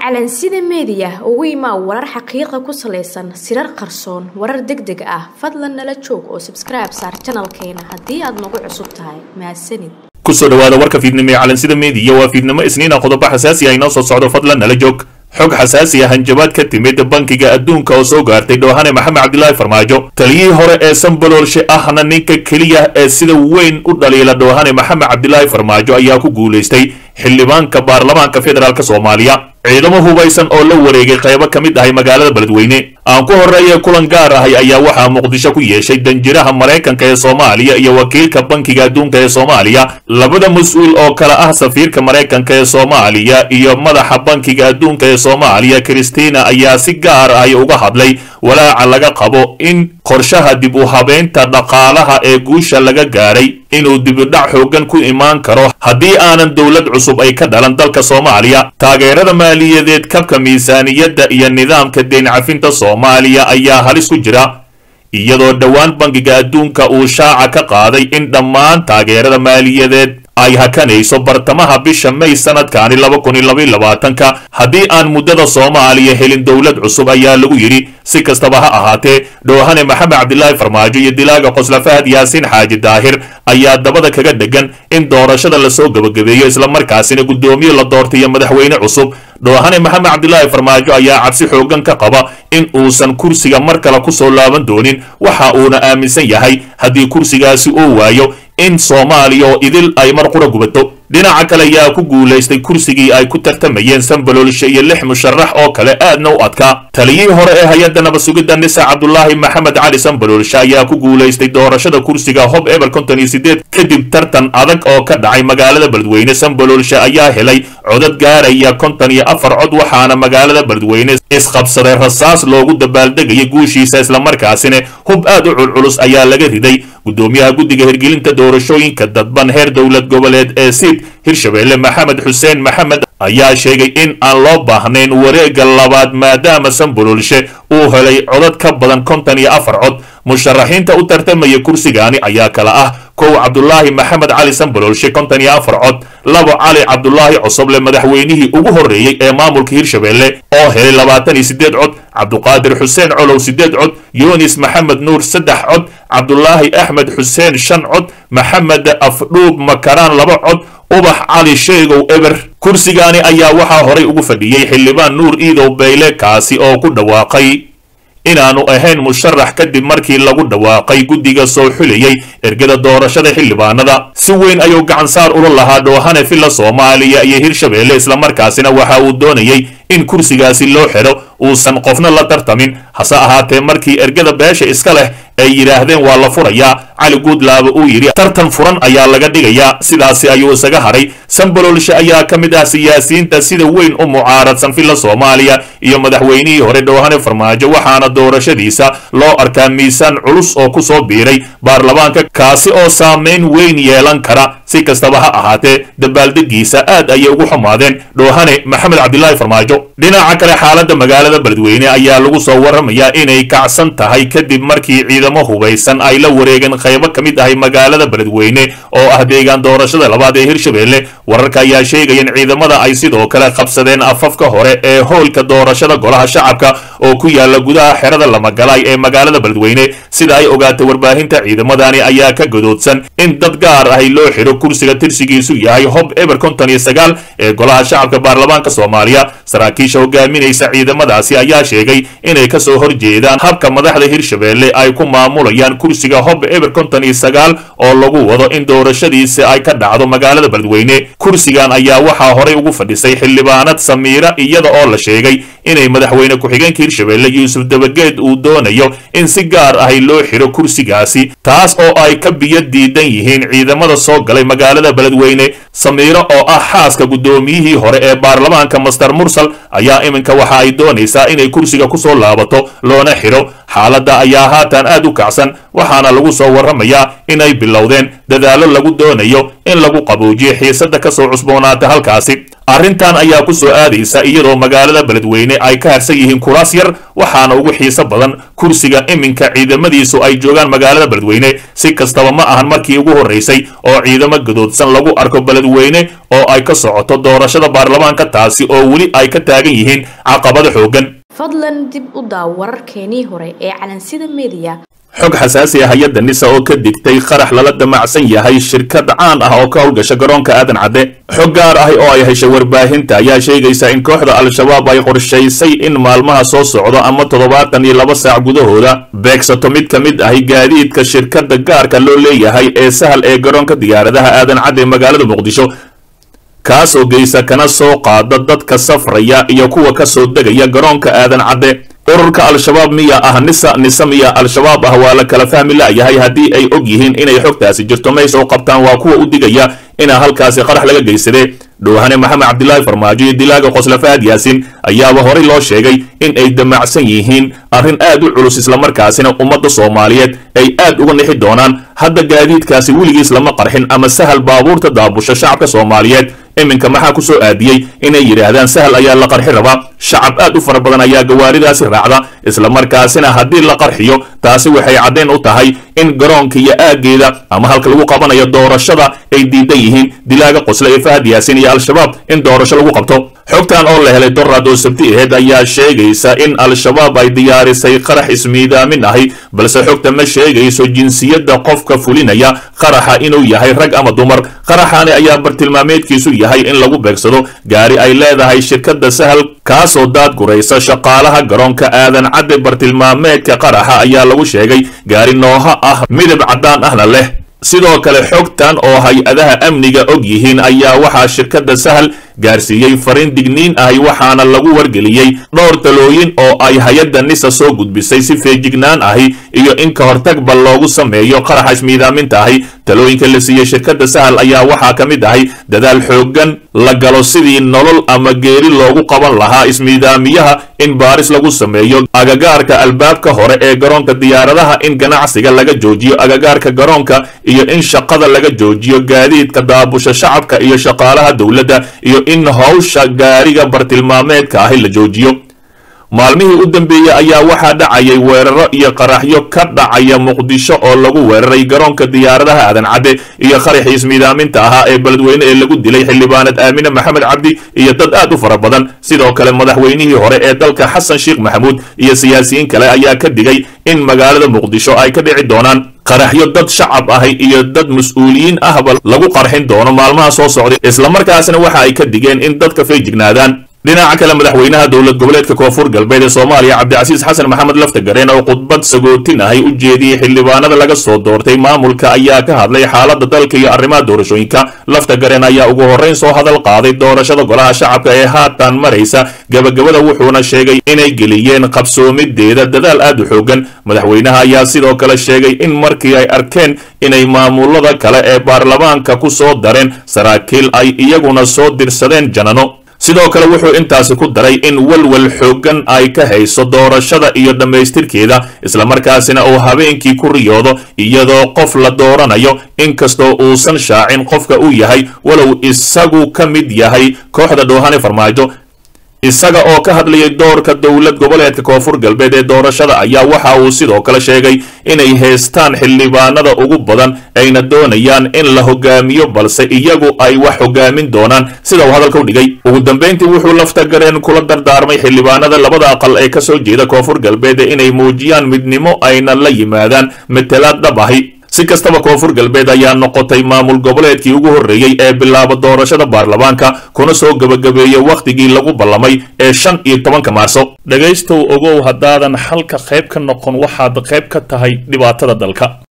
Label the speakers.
Speaker 1: calansida meediya ugu imaa warar xaqiiqa ku salaysan sirar qarsoon warar deg deg ah fadlan nala joog oo sabskribe saar janalkeena haddii aad nagu cusub tahay mahadsanid
Speaker 2: kusoo dhawaada warka fiidnimo ee calansida meediya waa fiidnimo isniina qodobo xasaasi ah inoo soo socdo fadlan nala joog xog xasaasi ah hanjabaad ka timid bankiga adduunka oo soo gaartay dhoohane maxamed cabdilaahi farmaajo taliyihii hore ee sanbaloolshe ahna ninka keliya ee sida weyn u dhaliila dhoohane maxamed cabdilaahi farmaajo ayaa ku guulaystay xildhibaanka baarlamaanka federaalk soomaaliya ciidamo hubaysan oo la wareegay qaybo ka mid ahay magaalada beledweyne aan ku horreeye kulan gaar ahay ayaa waxaa muqdisho ku yeeshay danjiraha maraykanka ee soomaaliya iyo wakiilka bankiga adduunka ee soomaaliya labada mas-uul oo kale ah safiirka maraykanka ee soomaaliya iyo madaxa bankiga adduunka ee soomaaliya kristina ayaa si gaar ahy uga hadlay walaaca laga qabo in qorshaha dib u habeynta dhaqaalaha ee guusha laga gaadhay inuu dibidhac xoogan ku imaan karo haddii aanan dowlad cusub ay ka dhalan dalka soomaaliya taageerada maaliyadeed kabka miisaaniyadda iyo nidaamka deen cafinta soomaaliya ayaa halis ku jira iyadoo dhowaan bankiga adduunka uu shaaca ka qaaday in dhammaan taageerada maaliyadeed ay hakanayso bartamaha bisha may sanadkaani laba kun iyo labaiyo labaatanka haddii aan muddada soomaaliya helin dowlad cusub ayaa lagu yidhi si kastaba ha ahaatee dhoohane maxamed cabdilaahi farmaajo iyo dilaaga qosla fahad yaasiin xaaji daahir ayaa dabada kaga dhegan in doorashada lasoo gebagabeeyo islamarkaasina guddoomiye la doortay iyo madaxweyne cusub dhoohane maxamed cabdilaahi farmaajo ayaa cabsi xoogan ka qaba in uusan kursiga mar kale kusoo laaban doonin waxa uuna aaminsan yahay haddii kursigaasi uu waayo in soomaaliya oo idil ay mar qura gubato dhinaca kale ayaa ku guulaystay kursigii ay ku tartamayeen sanbaloolshe iyo lix musharax oo kale aadna u adkaa taliyihii hore ee hay-adda nabasugidda nisa cabdulaahi maxamed cali sanbaloolshe ayaa ku guulaystay doorashada kursiga hob eber konton iyo sideed kadib tartan adag oo ka dhacay magaalada beledweyne sanbaloolshe ayaa helay codad gaaraya konton iyo afar cod waxaana magaalada beledweyne isqabsaday rasaas loogu dabaaldegaya guushiisa islamarkaasina hub aad u culculus ayaa laga riday guddoomiyaha guddiga hirgelinta doorashooyinka dadban heer dowlad goboleed ee siid hirshabeelle maxamed xuseen maxamed ayaa sheegay in aan loo baahnayn wareegga labaad maadaama sanboloolshe uu helay codad ka badan konton iyo afar cod musharaxiinta u tartamaya kursigaani ayaa kala ah kow cabdulaahi maxamed cali sanboloolshe konton iyo afar cod labo cali cabdulaahi cosoble madaxweynihii ugu horreeyey ee maamulka hirshabeelle oo helay labaatan iyo siddeed cod cabduqaadir xuseen colow siddeed cod yunis maxamed nuur saddex cod cabdulaahi axmed xuseen shan cod maxamed afdhuub makaraan laba cod ubax cali sheegow eber kursigaani ayaa waxaa horay ugu fadhiyey xildhibaan nuur iidow bayle kaasi oo ku dhawaaqay inaanu ahayn musharax kadib markii lagu dhawaaqay guddiga soo xulayey ergada doorashada xildhibaanada si weyn ayuu gacansaar ula lahaa dhoohane villa soomaaliya iyo hirshabeelle islamarkaasina waxa uu doonayey in kursigaasi loo xidho uusan qofna la tartamin hase ahaatee markii ergada beesha iska leh ay yidhaahdeen waa la furayaa cali guudlaaba uu yidhi tartan furan ayaa laga dhigayaa sidaasi ayuu isaga hadhay sanbaloolshe ayaa ka mid ah siyaasiyiinta sida weyn u mucaaradsan villa soomaaliya iyo madaxweynihii hore dhoohane farmaajo waxaana doorashadiisa loo arkaa miisaan culus oo ku soo biiray baarlamaanka kaasi oo saamayn weyn yeelan kara si kastaba ha ahaatee dabaaldegiisa aad ayay ugu xumaadeen dhoohane maxamed cabdilaahi farmaajo dhinaca kale xaaladda magaalada beledweyne ayaa lagu soo warramayaa inay kacsan tahay kadib markii ciidamo hubaysan ay la wareegeen qaybo ka mid ahay magaalada beledweyne oo ah deegaan doorashada labaad ee hirshabeelle wararka ayaa sheegaya in ciidamada ay sidoo kale qabsadeen afafka hore ee howlka doorashada golaha shacabka oo ku yaala gudaha xerada lamagalaay ee magaalada beledweyne sida ay ogaatay warbaahinta ciidamadani ayaa ka gadoodsan in dad gaar ahay loo xidho kursiga tirsigiisu yahay hob eber konton iyo sagaal ee golaha shacabka baarlamaanka soomaaliya saraakiisha hogaaminaysa ciidamadaasi ayaa sheegay inay kasoo horjeedaan habka madaxda hirshabeelle ay ku maamulayaan kursiga hob eber konton iyo sagaal oo lagu wado in doorashadiisi ay ka dhacdo magaalada beledweyne kursigan ayaa waxaa horay ugu fadhisay xildhibaanad samiira iyada oo la sheegay inay madaxweyne ku-xigeenka hirshabeelle yuusuf dabageed uu doonayo in si gaar ahay loo xidho kursigaasi taas oo ay ka biyo diidan yihiin ciidamada soo galay magaalada beledweyne samiiro oo ah xaaska guddoomiyihii hore ee baarlamaanka master mursal ayaa iminka waxa ay doonaysaa inay kursiga kusoo laabato loona xidho xaaladda ayaa haatan aad u kacsan waxaana lagu soo warramayaa inay bilowdeen dadaallo lagu doonayo in lagu qaboojiyo xiisadda ka soo cusboonaata halkaasi arrintan ayaa ku soo aadaysa iyadoo magaalada beledweyne ay ka harsan yihiin kuraas yar waxaana ugu xiiso badan kursiga iminka ciidamadiisu ay joogaan magaalada beledweyne si kastaba ma ahan markii ugu horraysay oo ciidamo gadoodsan lagu arko beledweyne oo ay ka socoto doorashada baarlamaanka taasi oo weli ay ka taagan yihiin caqabado xooggan
Speaker 1: fadlan dib u daaw wararkeenii hore ee calansida mediya
Speaker 2: xog xasaasi ah hay-adda nisa oo ka digtay qarax lala damacsan yahay shirkad caan ah oo ka howlgasha garoonka aadan cadde xog gaar ah oo ay heshay warbaahinta ayaa sheegaysa in kooxda al-shabaab ay qorshaysay in maalmaha soo socdo ama toddobaatan iyo laba saac gudahooda beegsato mid ka mid ahi gaadiidka shirkadda gaarka loo leeyahay ee sahal ee garoonka diyaaradaha aadan cadde ee magaalada muqdisho kaasoo geysa kana soo qaada dadka safraya iyo kuwa ka soo degaya garoonka aadan cadde ururka al-shabaab miya ah nisa nisa miya al-shabaab ah waa la kala fahmi la'yahay haddii ay og yihiin inay xogtaasi jirto may soo qabtaan waa kuwa u digaya inaa halkaasi qarax laga geysade dhowhane maxamed cabdilaahi farmaajo iyo dilaaga qosla fahad yaasin ayaaba horey loo sheegay in ay damacsan yihiin arrin aad u culus islamarkaasina ummadda soomaaliyeed ay aad uga nixi doonaan hadda gaadiidkaasi weligiis lama qarxin ama sahal baabuurta daabusha shacabka soomaaliyeed iminka maxaa ku soo aadiyey inay yidhaahdaan sahal ayaa la qarxi rabaa shacab aad u fara badan ayaa gawaaridaasi raacda islamarkaasina haddii la qarxiyo taasi waxay caddayn u tahay in garoonka iyo aaggeeda ama halka lagu qabanayo doorashada ay diidan yihiin dilaaga qosle ee fahad yaasin iyo al-shabaab in doorasho lagu qabto xogtan oo la helay doraad oo sabti aheed ayaa sheegaysa in al-shabaab ay diyaarisay qarax ismiidaamin ahi balse xogta ma sheegayso jinsiyadda qofka fulinaya qaraxa inuu yahay rag ama dumar qaraxani ayaa bartilmaameedkiisu yahay in lagu beegsado gaari ay leedahay shirkadda sahal kaasoo daad guraysa shaqaalaha garoonka aadan cadde bartilmaameedka qaraxa ayaa lagu sheegay gaari nooha ah midab caddaan ahna leh sidoo kale xogtan oo hay-adaha amniga og yihiin ayaa waxaa shirkadda sahal gaarsiiyey fariin digniin ahi waxaana lagu wargeliyey dhowr talooyin oo ay hay-adda nisa soo gudbisay si feejignaan ahi iyo in ka hortagba loogu sameeyo qaraxa ismiidaaminta ahi talooyinka la siiyey shirkadda sahal ayaa waxaa ka mid ahay dadaal xooggan la galo sidii nolol ama geeri loogu qaban lahaa ismiidaamiyaha in baaris lagu sameeyo agagaarka albaabka hore ee garoonka diyaaradaha in ganacsiga laga joojiyo agagaarka garoonka iyo in shaqada laga joojiyo gaadiidka daabusha shacabka iyo shaqaalaha dowladda iyo in howsha gaariga bartilmaameedka ahi la joojiyo maalmihii u dambeeyey ayaa waxaa dhacayay weeraro iyo qaraxyo ka dhacaya muqdisho oo lagu weeraray garoonka diyaaradaha aadan cadde iyo qaraxii ismiidaaminta ahaa ee beledweyne ee lagu dilay xildhibaanad aamine maxamed cabdi iyo dad aad u fara badan sidoo kale madaxweynihii hore ee dalka xasan sheekh maxamuud iyo siyaasiyiin kale ayaa ka digay in magaalada muqdisho ay ka dhici doonaan qaraxyo dad shacab ahi iyo dad mas-uuliyiin ahba lagu qarxin doono maalmaha soo socday islamarkaasna waxa ay ka digeen in dadka feejignaadaan dhinaca kale madaxweynaha dowlad goboleedka koonfur galbeed ee soomaaliya cabdicasiis xasan maxamed laftagareen oo khudbad sagootin ahay u jeediyey xildhibaanada laga soo doortay maamulka ayaa ka hadlay xaaladda dalka iyo arrimaha doorashooyinka laftagareen ayaa ugu horrayn soo hadal qaaday doorashada golaha shacabka ee haatan maraysa gebagabada wuxuuna sheegay inay geliyeen qabsoomideeda dadaal aad u xoogan madaxweynaha ayaa sidoo kale sheegay in markii ay arkeen inay maamulada kale ee baarlamaanka ku soo dareen saraakiil ay iyaguna soo dirsadeen janano sidoo kale wuxuu intaasi ku daray in walwal xooggan ay ka hayso doorashada iyo dhammaystirkeeda islamarkaasina uu habeenkii ku riyoodo iyadoo qof la dooranayo inkastoo uusan shaacin qofka uu yahay walow isagu ka mid yahay kooxda dhoohane farmaajo isaga oo ka hadlayay doorka dowlad goboleedka koonfur galbeed ee doorashada ayaa waxa uu sidoo kale sheegay inay haystaan xildhibaanada ugu badan ayna doonayaan in la hogaamiyo balse iyagu ay wax hogaamin doonaan sida uu hadalka u dhigay ugu dambayntii wuxuu laftagareen kula dardaarmay xildhibaanada labada aqal ee ka soo jeeda koonfur galbeed inay muujiyaan midnimo ayna la yimaadaan matelaad dhab ahi si kastaba koonfur galbeed ayaa noqotay maamul goboleedkii ugu horreeyey ee bilaaba doorashada baarlamaanka kuna soo gebagabeeyey wakhtigii lagu ballamay ee shan iyo tobanka maarso dhegaystow ogow haddaadan xalka qayb ka noqon waxaad qayb ka tahay dhibaatada dalka